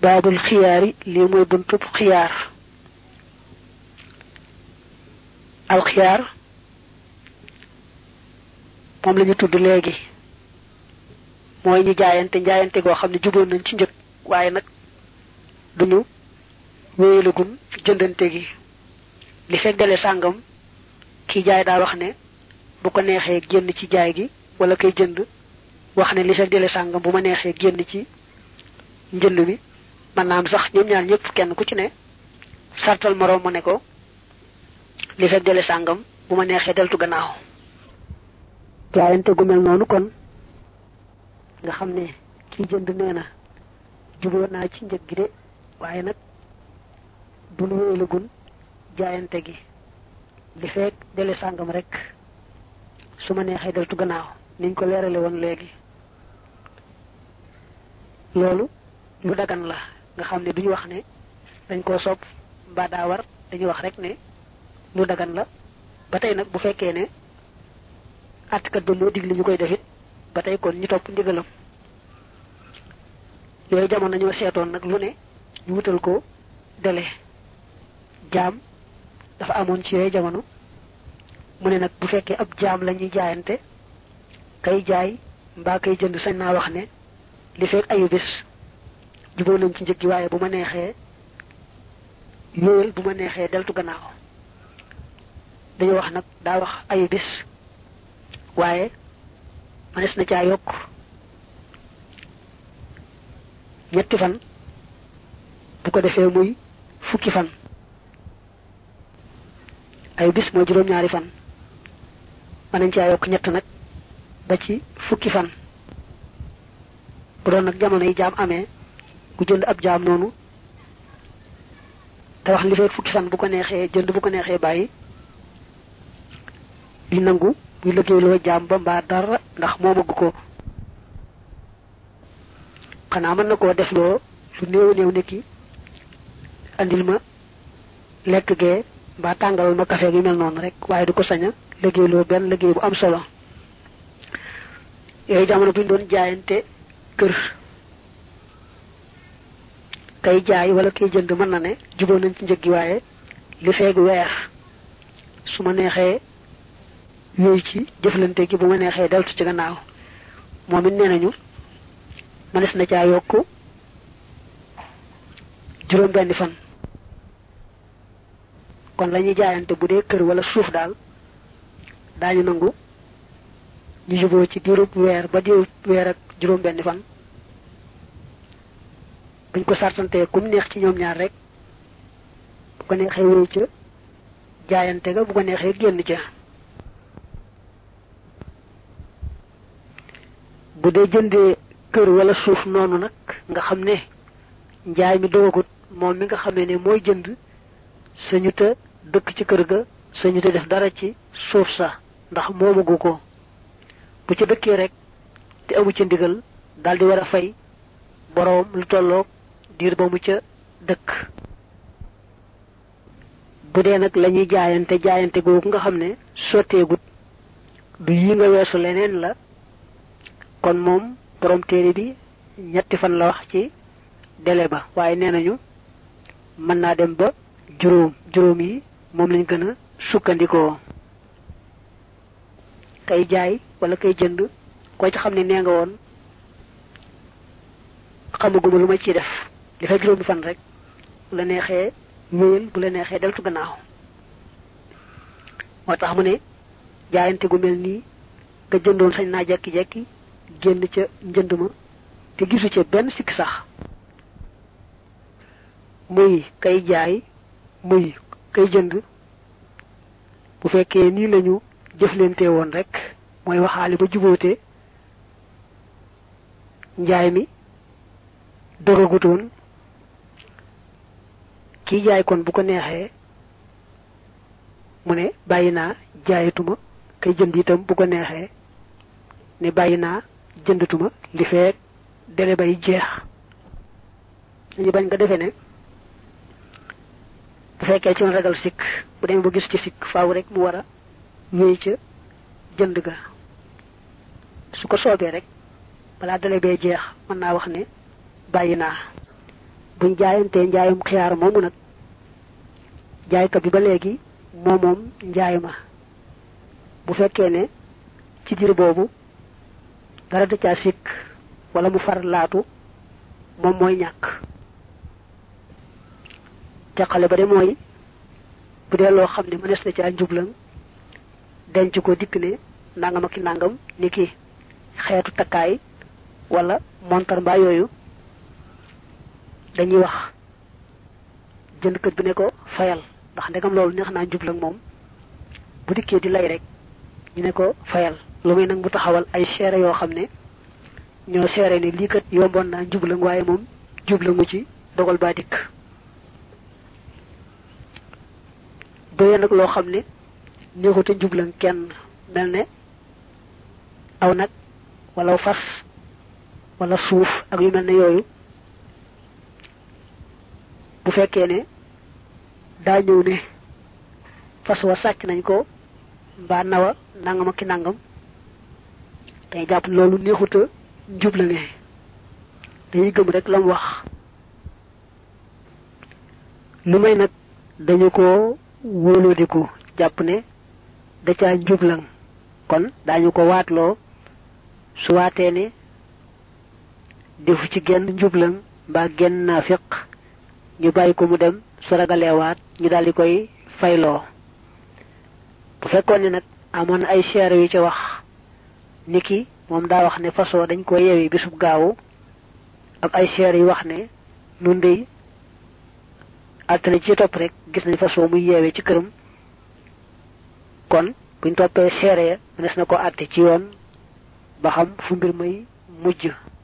baabul xiyaari lii mooy buntub xiyaar al xiyaar moom la ñu tudd léegi mooy ñu jaayante njaayante goo xam ne juboon nañ ci njëg waaye nag duñu wéyalagun jëndante gi li fekk dale sàngam kii jaay daa wax ne bu ko neexee génn ci jaay gi wala koy jënd wax ne li fekk dale sàngam bu ma neexee génn ci njënd mi man naam sax ñoom ñaar ñëpp kenn ku ci ne sartal moroom mu ne ko li fekk dale sàngam bu ma neexee deltu gannaaw jaayante gu mel noonu kon nga xam ne kii jënd nee na juboo naa ci njëg gi de waaye nag duñu wéyalagun jaayante gi li fekk dele sàngam rek su ma neexee deltu gannaaw niñ ko leerale woon léegi loolu lu dagan la nga xam ne duñu wax ne dañ koo sopp mbaa daa war dañuy wax rek ne lu dagan la ba tey nag bu fekkee ne àttkat ba moo digle ñu koy defit ba tey kon ñu topp ndigalam yooyu jamono ñoo seetoon nag lu ne ñu wutal ko dele jaam dafa amoon ci yooyu jamono mu ne nag bu fekkee ab jaam la ñuy jaayante kay jaay mbaa kay jënd sañ naa wax ne li fekk ayu bis juboo nañ ci njëg gi waaye bu ma neexee yóoyal bu ma neexee deltu gannaaw dañu wax nag daa wax ayu bis waaye manes na caa yokk ñetti fan bu ko defee muy fukki fan ay bis mooy juróom-ñaari fan mën nañ caa yokk ñett nag ba ci fukki fan bu doon nag jamono yi jaam amee ku jënd ab jaam noonu te wax li fekk fukki fan bu ko neexee jënd bu ko neexee bàyyi di nangu muy liggéey loo jaam ba mbaa dara ndax moomagu ko xanaa mën na koo def loo lu néew néew nekki andil ma lekk gee mbaa tàngalal ma café gi mel noonu rek waaye du ko sañ a liggéey loo benn liggéey bu am solo yooyu jamono bu ñu doon jaayante kër kay jaay wala kay jënd mën na ne juboo nañ ci njëg gi waaye li feeg weer su ma neexee yooyu ci jëflante gi bu ma neexee deltu ci gannaaw moom it nee nañu mënees na caa yokk juróom benni fan kon la ñuy jaayante bu dee kër wala suuf daal daañu nangu ñu juboo ci diirub weer ba diirub weer ak juróom benni fan buñ ko sartantee kum neex ci ñoom ñaar rek bu ko neexee wéy ca jaayante ga bu ko neexee génn ca bu dee jëndee kër wala suuf noonu nag nga xam ne njaay mi dogagut moom mi nga xamee ne mooy jënd sañu te dëkk ci kër ga sañu te def dara ci suuf sa ndax moomagu ko bu ci dëkkee rek te amu ca ndigal daldi war a fay boroom lu tolloog diir ba mu ca dëkk bu dee nag la ñuy jaayante jaayante googu nga xam ne sotteegut du yi nga weesu leneen la kon moom borom téere bi ñetti fan la wax ci délai ba waaye nee nañu mën naa dem ba juróom juróom yi moom lañ gën a sukkandikoo kay jaay wala kay jënd koo ci xam ne nee nga woon xamaguma lu ma ciy def li fay juróomi fan rek bu la neexee wéyal bu la neexee deltu gannaaw moo tax mu ne jaayante gu mel nii nga jëndoon sañ naa jekki-jekki génn ca njënd ma te gisu ca benn sikk sax muy kay jaay muy kay jënd bu fekkee nii lañu jëflante woon rek mooy waxaale ba jubóote njaay mi dogagutoon kii jaay kon bu ko neexee mu ne bàyyi naa jaayatuma kay jënd itam bu ko neexee ne bàyyi naa jëndatuma li feek dele bay jeex dañu bañ nga defee ne bu fekkee ci woon ragal sikk bu demee ba gis ci sikk faaw rek mu war a wéy ca jënd ga su ko soobee rek balaa dele bee jeex mën naa wax ne bàyyi naa buñ jaayantee njaayum xiyaar moomu nag jaaykat bi ba léegi moo moom njaay ma bu fekkee ne ci diir boobu dara da caa sikk wala mu far laatu moom mooy ñàkk teqale ba de mooy bu dee loo xam ne mënees na caa njublan denc ko dikk ne nangam ak nangam ni ki xeetu takkaay wala montar mbaa yooyu dañuy wax jëndkat bi ne ko fayal ndax ndegam loolu neex naa njublan moom bu dikkee di lay rek ñu ne ko fayal lu muy nag mu taxawal ay seere yoo xam ne ñoo seere ne lii kat yomboon naa njublan waaye moom jublangu ci dogal baa dikk doye nag loo xam ne neexute njublan kenn mel ne aw nag wala fas wala suuf ak yu mel ne yooyu bu fekkee ne daa ñëw ne fas wa sàcc nañ ko mbaa nawa nangam ak ki nangam day jàpp loolu neexuta njublane dañuy gëm rek la mu wax lu may nag dañu ko wóolóodiku jàpp ne da caa njublan kon daañu ko waatloo su waatee ne defu ci genn njublan mbaa genn naafiq ñu bàyyi ko mu dem su ragaleewaat ñu daldi koy fayloo bu fekkoon ne nag amoon ay seere yu ci wax niki moom daa wax ne façon dañ ko yeewi bisub gaawu ak ay seere yu wax ne nun dey altine ci topp rek gis nañ façon muy yeewee ci këram kon buñ toppee seere ya mënees na ko àtte ci yoon ba xam fu mbir may mujj